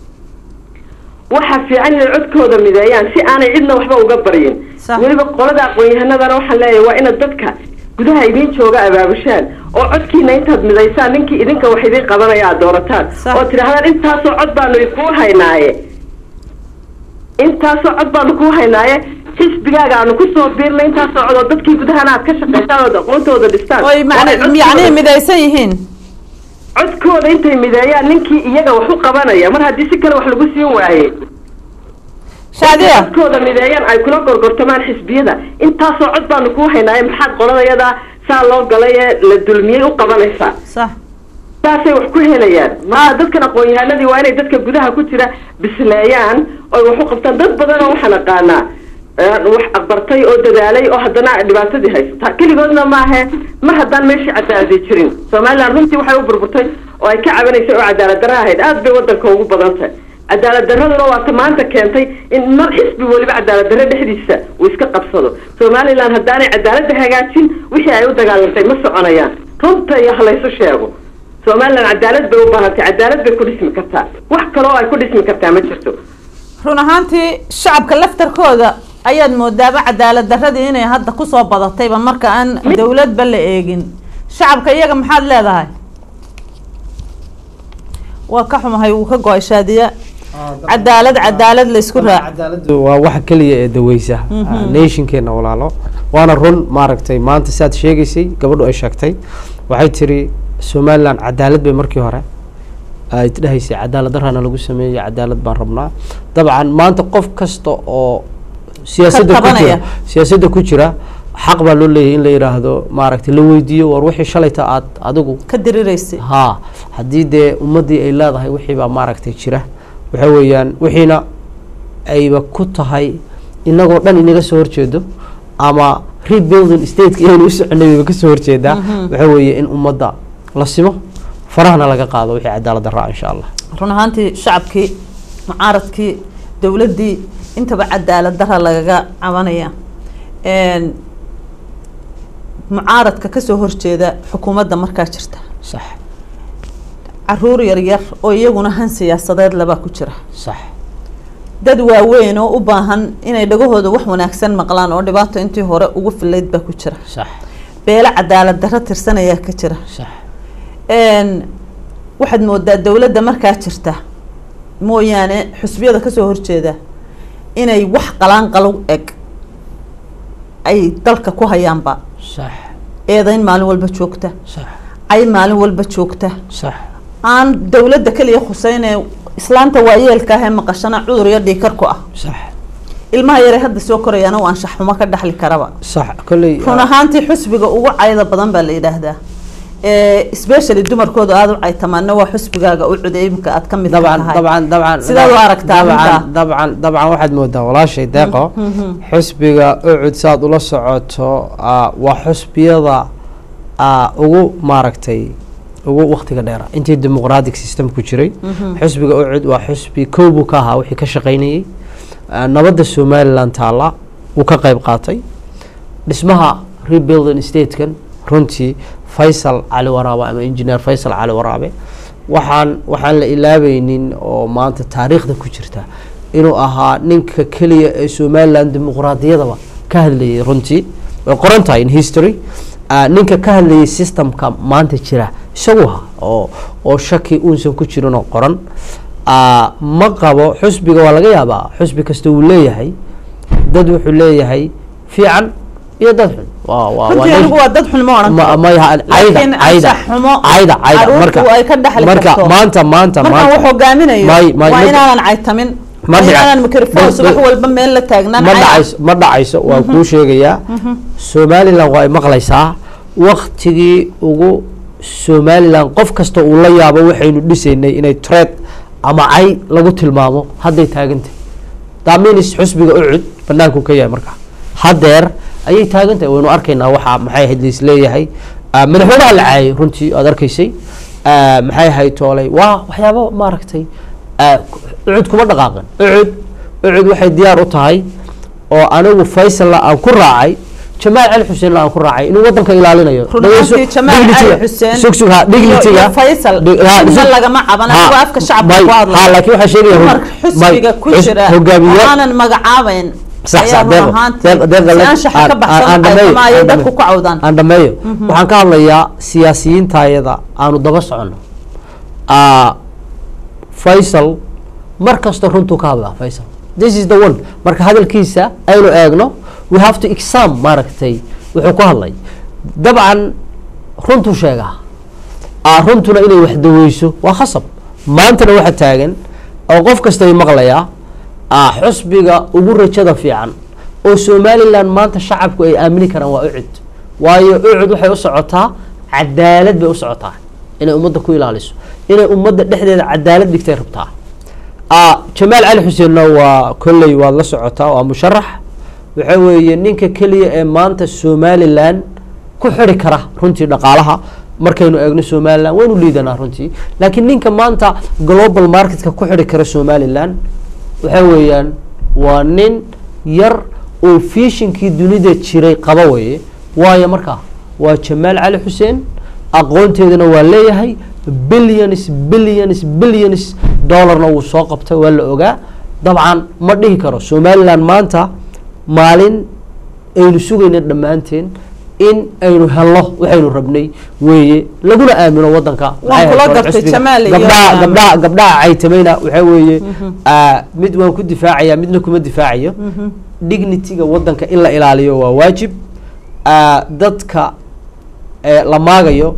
waxa fiican inay codkooda mideeyaan si aanay cidna waxba uga baryin Sax. weliba qolada aqoon-yahanadana waxaan leeyahay waa inaad dadka gudaha idiin jooga abaabushaan oo codkiina intaad midaysaan ninkii idinka wax idiin qabanaya aad doorataan Sax. oo tidhaahdaan intaasoo cod baanu kuu haynaaye intaasoo cod baanu kuu haynaaye xisbigaaga aanu kusoo biirnay intaasoo cod oo dadkii gudahana aad ka shaqaysaan ood aqoontooda dhistaan oy Waa inay macni yacni codkooda- midaysan yihiin codkooda intay mideeyaan ninkii iyaga wax u qabanaya mar haddii si kale wax lagu siin waaye shaadiya codkooda mideeyaan ay kula gorgortamaan xisbiyada intaasoo cod baanu kuu haynaaye maxaad qoladayada saa loo galay ee la dulmiyey u qabanaysaa sax saasay wax ku helayaan maa dadkan aqoon-yahanadii waa inay dadka gudaha ku jira bisleeyaan oy wax u qabtaan dad badan oo waxaan aqaanaa ee, wax aqbartay oo dadaalay oo haddana dhibaatadii haysata keligoodna maahe mar haddaan meeshii cadaaladi jirin somaliland runtii waxay u burburtay oo ay ka cabanaysay oo cadaalad darra ahayd aad bay wadanka ugu badan tahay cadaalad darraduna waa ta maanta keentay in mar xisbi weliba cadaalad darre dhexdiisa uu iska qabsado somaliland haddaanay cadaaladda hagaajin wixii ay u dagaalantay ma soconayaan runta iyo halaysu sheego somaliland cadaalad bay u baahantay cadaalad bay ku dhismi kartaa wax kaloo ay ku dhismi kartaa ma jirto run ahaantii shacabka laftarkooda ayaad moodaaba cadaalad darradii inay hadda kusoo badatayba marka aan dawladba la eegin shacabka iyaga maxaad leedahay waa ka xumahay wuu ka go-ay shaadiya cadaalad cadaalad la isku raac cadaaladu waa waxa keliya ee daweysa nationkeena walaalo waana run maaragtay maanta saad sheegaysay gabadhu ay sheegtay waxay tiri somaliland cadaalad bay markii hore ay dhahaysay cadaalad darana lagu sameeyey cadaalad baan rabnaa dabcan maanta qof kasta oo siyaasadda ku jira tabanaya. siyaasadda ku jira xaq baa loo leeyahay in la yidhaahdo maaragtay la weydiiyo war wixii shalayta aad adigu ka diriraysay haa haddii dee ummaddii ay leedahay wixii baa maaragtay jira waxa weeyaan wixiina ayba ku tahay inagoo dhan inaga soo horjeedo ama rebuilding stateka inaynu u soconay bayba kasoo horjeedaa waxa weeye in ummadda la simo farahana laga qaado wixii cadaalad daraa insha allah run ahaantii shacabkii mucaaradkii dowladdii intaba cadaalad dara lagaga cabanaya Een, mucaaradka kasoo horjeeda xukuumadda markaa jirta sax caruur yaryar oo iyaguna han siyaasadeed labaa ku jira sax dad waaweyn oo u baahan inay dhagahooda wax wanaagsan maqlaan oo dhibaato intii hore ugu filayd baa ku jira sax beelo cadaalad darro tirsanayaa ka jira sax Een, waxaad moodaa dowladda markaa jirta mooyaane xusbiyada kasoo horjeeda inay wax qalaanqalo eg ay dalka ku hayaanba sax eedayn maalin walba joogta sax ay maalin walba joogta sax aan dowladda keliya khuseynee islaanta waayeelka ahee maqashana cudur iyo dhiikar ku ah sax ilmaha yare hadda soo korayaana uu anshax xumo ka dhaxli karaba sax kolley run ahaantii xusbiga ugu cayda badan baa la yidhaahdaa especially dumarkooda aada u caytamaana waa xusbigaaga u cuday imika aad ka mid dabcan tahay dabcan dabcan sidaad u aragtaa arrintaa dabcan dabcan dabcan waxaad moodaa walaashay deeqo xusbiga ucud saad ula socoto ah, waa xusbiyada ah, ugu maaragtay ugu waktiga dheera intii dimuqratic system ku jiray xusbiga ucud waa xusbi kow buu ka ahaa wixii ka shaqaynayey Ah, nabadda somaliland taalla wuu ka qayb qaatay dhismaha rebuilding statekan runtii faysal cali waraabe ama engineer faysal cali waraabe waxaan waxaan la ilaabeynin oo maanta taariikhda ku jirta inuu ahaa ninka keliya ee somaliland dimuqraadiyadaba ka hadlayay runtii way qoran tahay in history Ah, ninka ka hadlayay systemka maanta jira isagu ahaa oo oo shaki uusan ku jirin oo qoran Ah, ma qabo xusbiga waa laga yaabaa xusbi kasta uu leeyahay dad wuxuu leeyahay fiican iyo dad xun waa waa waa runtii nin- anigu waa dad xun ma odhan ma karo ma yaha cayda Laakiin cayda anshax xumo cayda cayda carruurtu marka ay ka dhaxli marka karto. maanta maanta markaan maanta wax hogaaminayo may- may- waa ma- inaanan caytamin ma waa dhici- inaanan mikrofon ma- subax ma- walba meel la taagnaan ma cay- dhacayso ma dhacayso waa kuu sheegayaa somaliland waa ay maqlaysaa waktigii ugu somaliland qof kasta uu la yaabo waxaynu dhisaynay inay tred ama cay lagu tilmaamo hadday taagantahay daminis xusbiga ucud banaanku ka yahay markaa hadeer ayay taagan tahay waynu arkaynaa waxaa maxay ahayd laisleeyahay Ah, madaxweynaha la caayay runtii aad arkaysay Ah, maxay ahayd toolay waa waxyaabo maaragtay ah, ucud kuma dhaqaaqin ucud ucud waxay diyaar u tahay oo anigu faysalla aan ku raacay jamaal cali xuseenna aan ku raacay inuu wadanka ilaalinayo run Dhageyso, ahaantii jamaal cali dignity-ga. xuseen sug sug ha iyo- dignity-ga. iyo faysal Dig- ha, midna sug- lagama caban ha, anigu afka shacabka may- ku hadlaya. ha, laakiin waxaa sheegaya dumar xusbiga ku xus- jira hogaamiye oo aanan magacaabayn sax ayaa sax run deeq ahaantii deeq deeq si le- anshaxa aan- ka aan- baxsan aan dhameeyo, qaytama ayay aan dadku dhameeyo. ku cawdaan aan dhameeyo waxaan ka hadlayaa siyaasiyiintayada aanu daba soconno Ah, faysal mar kasta runtuu ka hadlaa faysal this is the one marka hadalkiisa aynu eegno we have to exam maaragtay wuxuu ku hadlay dabcan runtuu sheegaa ah, runtuna inay wax daweyso waa khasab maantana waxa taagan oo qof kasta ay maqlayaa ah, xusbiga ugu rajada fiican oo somaliland maanta shacabku ay aamini karaan waa ucud waayo ucud waxay u socotaa cadaalad bay u socotaa inay ummadda ku ilaaliso inay ummadda dhexdeeda cadaalad dhigtay rabtaa Ah, jamaal cali xuseenna waa kolley waad la socotaa waa musharax waxa weeye ninka keliya ee maanta somaliland ku xiri kara runtii dhaqaalaha markaynu eegno somaliland waynu liidanaa runtii laakiin ninka maanta global marketka ku xiri kara somaliland waxa weeyaan waa nin yar oo fishinkii dunida jiray qaba weye waayo markaa waa jamaal cali xuseen aqoonteedana waa leeyahay billions billions billions dollarna wuu soo qabtay waa la ogaa dabcan ma dhihi karo somaliland maanta maalin aynu sugayna dhammaanteen in aynu helno waxaynu rabnay weeye laguna aamino wadanka Waan kula Maxay ahayd gartay xisbiga. Jamaal iyo- gabdhaha gabdhaha gabdhaha caytamayna waxaa weeye ah, mid waan ku difaacaya midna kuma difaacayo dignity-ga wadanka in la ilaaliyo waa waajib Ah, dadka eh, la maagayo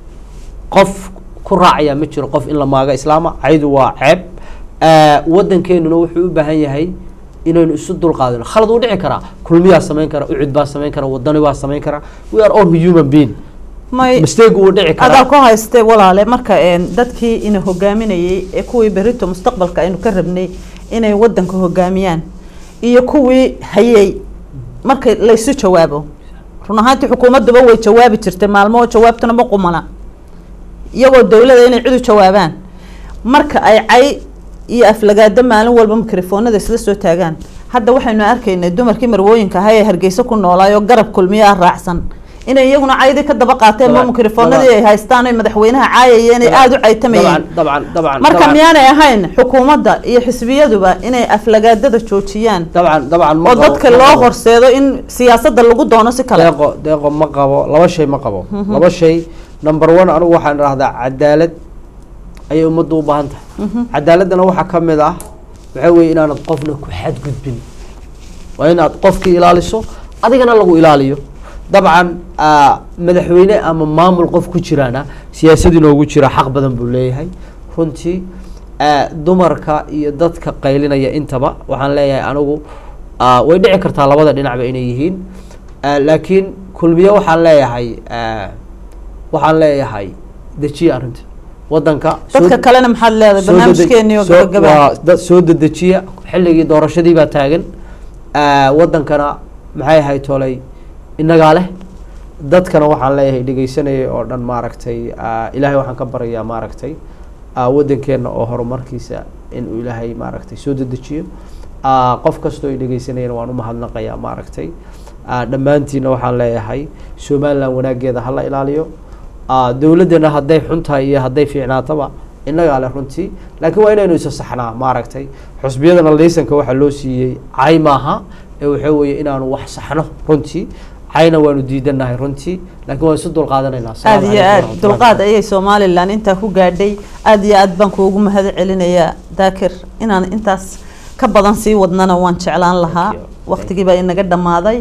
qof ku raacaya ma jiro qof in la maaga islaama caydu waa ceeb Ah, wadankeenuna wuxuu u baahan yahay inaynu isu dulqaadino khalad uu dhici karaa kulmiyaa samayn kara ucud baa samayn kara wadani baa samayn kara we are all human being may mistake uu dhici adaa karaa ku haystay walaale marka een, dadkii ina hogaaminayay ee kuwii berito mustaqbalka aynu ka rabnay inay wadanka hogaamiyaan iyo kuwii hayay marka laysu jawaabo run ahaantii xukuumadduba way jawaabi jirtay maalmo oo jawaabtuna ma qumana iyagoo dowlada inay cid u jawaabaan marka ay cay iyo aflagaado maalin walba mikrofoonada isla soo taagaan hadda waxaynu arkaynay dumarkii marwooyinka ahaa ee hargeysa ku noolaayoo garab kulmiye ah raacsan inay iyaguna caydii ka daba qaateen ma Dabcan, mikrofoonadii ay dabcan. haystaan oy madaxweynaha caayayeen ay aada u caytamayeen dabcan dabcan dabcan marka dabcan. miyaanay ahayn xukuumadda iyo xisbiyaduba inay aflagaadada joojiyaan dabcan dabcan ma oo qabo- dadka ma loo qabo. horseedo in siyaasadda lagu doono si kale deeqo deeqo ma qabo laba shay ma qabo laba shay number one anigu waxaan idhahdaa cadaalad ayay ummaddu u baahan tahay cadaaladdana waxaa ka mid ah waxaa weeye inaanad qofna ku xadgudbin waa inaad qofkii ilaaliso adigana lagu ilaaliyo dabcan ah, madaxweyne ama maamul qof ku jiraana siyaasad inoogu jira xaq badan buu leeyahay runtii ah, dumarka iyo dadka qaylinaya intaba waxaan leeyahay anigu ah, way dhici kartaa labada dhinacba inay yihiin Ah, laakiin kulmiye waxaan leeyahay ah, waxaan leeyahay dejiya arrinta wadanka soo dadka de- kalena maxaad leedahay soo dede- barnaamijkeeni oo soo- gabagaba waa dad soo dedejiya xilligii doorashadii baa taagan Ah, wadankana maxay ahayd tolay innagaa leh dadkana waxaan leeyahay dhegeysanayay oo dhan maaragtay ah, ilaahay waxaan ka baryayaa maaragtay ah, wadankeena oo horumarkiisa inuu ilaahay maaragtay soo dedejiyo Ah, qof kastoo ay dhegeysanayana waan umahadnaqayaa maaragtay Ah, dhammaantiina waxaan leeyahay somaliland wanaageeda hala ilaaliyo Ah, dowladdana hadday xun tahay iyo hadday fiicnaataba innagaa leh runtii laakiin waa inaynu isa saxnaa maaragtay xusbiyadana laysanka waxaa loo siiyey cay maaha ee waxaa weeye inaanu wax saxno runtii cayna waanu diidanahay runtii laakiin waan isu dulqaadanaynaa aad Asalaamu iyo calaykum aad waraxmatullahi dulqaad ayay somalilan intaa ku gaadhay aad iyo aad baan kuugu mahad celinayaa daakir inaan intaas ka badan sii wadnana waan jeclaan lahaa Thank you. waqtigii baa inaga dhammaaday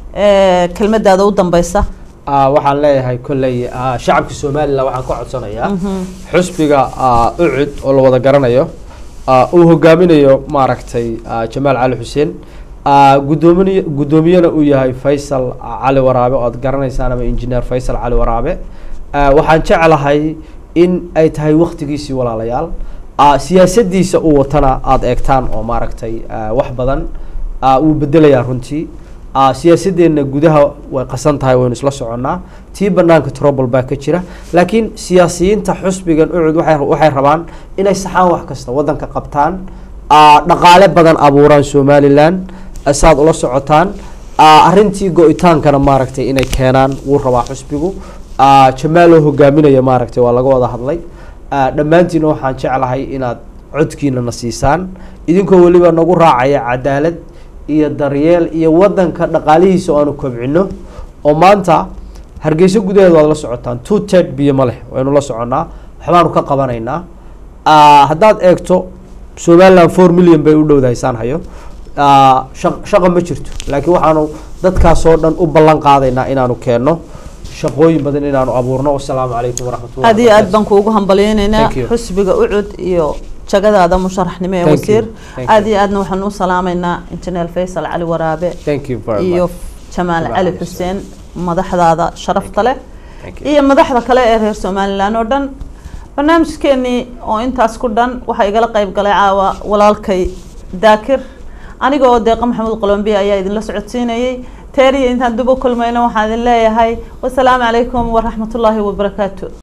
Eh, kelmadaada u dambeysa Ah, waxaan leeyahay kolley ah, shacabka somalilan waxaan ka codsanayaa Mhm. xusbiga ah, ucud oo la wada garanayo ah, uu hogaaminayo maaragtay ah, jamaal cali xuseen ah, guddoomin guddoomiyena uu yahay faysal cali waraabe oo aad garanaysaan ama engineer faysal cali waraabe Ah, waxaan jeclahay in ay tahay waktigiisii walaalayaal Ah, siyaasadiisa uu watana aada eegtaan oo maaragtay ah, wax badan ah, wuu bedelayaa runtii Ah, siyaasadeenna gudaha way qasan tahay waynu isla soconnaa tii banaanka trouble baa ka jira laakiin siyaasiyiinta xusbigan ucud waxay waxay rabaan inay saxaan wax kasta wadanka qabtaan ah, dhaqaale badan abuuraan somalilan ah, saad ula socotaan ah, arrintii go-itaankana maaragtay inay keenaan wuu rabaa xusbigu Ah, jamaaloo hogaaminaya maaragtay waa laga wada hadlay Ah, dhammaantiina waxaan jeclahay inaad codkiina na siisaan idinkoo weliba nagu raacaya cadaalad iyo daryeel iyo wadanka dhaqaalihiisa oo aanu kobcino oo maanta hargeysa gudaheeda waad la socotaan two ted biyo ma leh waynu la soconnaa waxbaanu ka qabanaynaa Ah, haddaad eegto somaliland four million bay u dhowdahay saan hayo Ah, shaq- shaqa ma jirto laakiin waxaanu dadkaasoo dhan u ballan qaadaynaa inaanu keenno shaqooyin badan inaanu abuurno wasalaamu calaykum waraxmatullahi aad iyo aad baan kuugu hambalyeynaynaa Thank you. xusbiga ucud iyo jagadaada musharaxnimo ee Thank you. wasiir Thank aad you. iyo aadna waxaan u salaamaynaa injineer faysal cali waraabe thank you very iyo much jamaal Jamaal cali cali xuseen madaxdaada sharafta leh Thank you. iyo madaxda kale ee reer somalilan oo dhan barnaamijkeenii oo intaas ku dhan waxaa igala qayb galay caawa walaalkay daakir aniga oo deeqa maxamuud qolombiya ayaa idinla socodsiinayay teeriya intaan dib u kulmayno waxaan idin leeyahay wasalaamu calaykum waraxmatullaahi wabarakaatu